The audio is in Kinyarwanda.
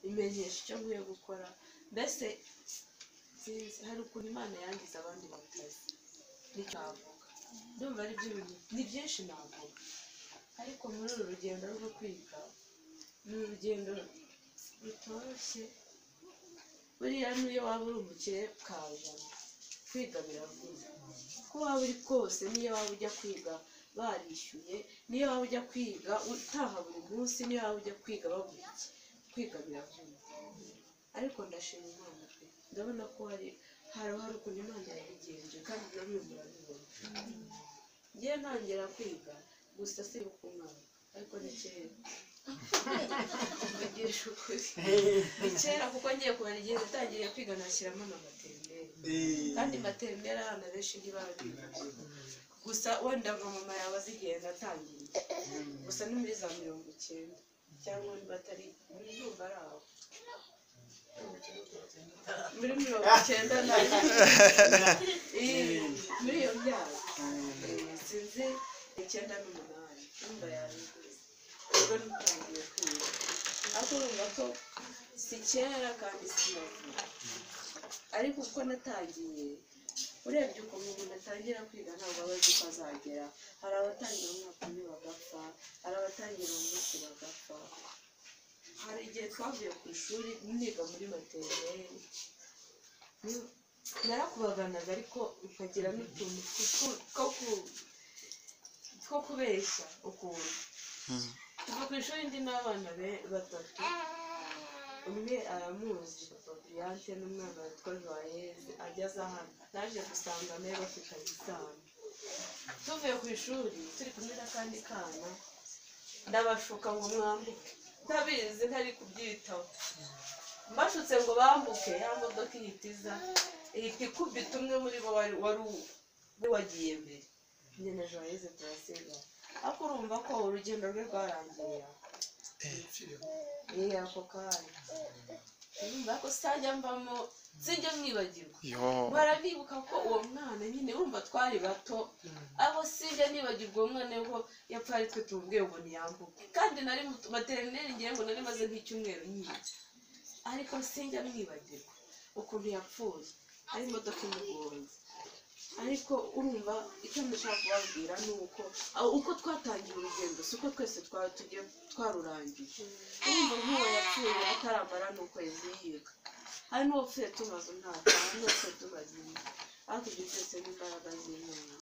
bimenyesha icyo nkwiye gukora mbese sinzi hari ukuntu imana yangiza abandi batazi nicyo navuga ndumva ari byo bintu ni byinshi navuga ariko muri uru rugendo rwo kwiga ni urugendo rutoroshye buriya n'iyo waba uri umukire kajana kwiga biravuza uko waba uri kose n'iyo waba ujya kwiga barishyuye niyo waba ujya kwiga utaha buri munsi niyo waba ujya kwiga bavuga iki kwiga biravuna ariko ndashima imana pe ndabona ko hari hari hari ukuntu imana yabigenje kandi namwe murabibona ngiye ntangira kwiga gusa si ukumwana ariko ni kera mbigisha ukuri ni kera kuko ngiye kumara igihe natangiriye kwiga nashyiramo na materineri kandi materineri abana benshi ntibabiga gusa wenda nka mama yawe azigenda atangiriye gusa ni muri za mirongo icyenda cyangwa batari muri ndumva ari aho muri mirongo icyenda na Iyi, muri iyo myaka sinzi icyenda n'umunani ndumva yariguze ubwo ntangiye kwiga ariko urumva ko si kera kandi si na vuba ariko uko natangiye urebye ukuntu umuntu atangira kwiga ntabwo aba azi ko azagera hari abatangira umwaka umwe bagapfa hari abatangira umunsi bagapfa hari igihe twavuye ku ishuri niga muri materineri ni- narakubaganaga ariko ukagira n'utuntu two- two ku- two kubeshya ukuntu kuva ku ishuri ndi n'abana be- batatu umwe aramuzi papa Briante n'umwana witwa joyeze ageze hano naje gusanga nawe bafitanye isano tuvuye ku ishuri turi kumwe n'akandi kana ndabashuka ngo mwambuke ndabizi ntari kubyitaho mbashutse ngo bambuke ya modoka ihita iza ihita ikubita umwe muri bo wari wari u- we wagiye mbere njye na joyeze turasiga ariko urumva ko urugendo rwe rwarangiye aho yego kanya urumva ko sitajya mbamo sinjya mwibagirwa yo mpora nibuka ko uwo mwana nyine wumva twari bato abo sinjya nibagirwa uwo mwana ko yapfa ari twe tumubwiye ngo ntiyambuke kandi nari mu- materineri ngiye ngo nari maze nk'icyumweru nyiga ariko sinjya mwibagirwa ukuntu yapfuye ari imodoka imugonze ariko urumva icyo ndashaka kubabwira ni uko aho- uko twatangiye urugendo si uko twese twari tugiye twarurangije urumva nk'uwo yapfuye ataramara ni ukwezi yiga hari n'uwapfuye tumaze umwaka hari n'uwapfuye tumaze indi ariko ibyo byose ni imbaraga z'imana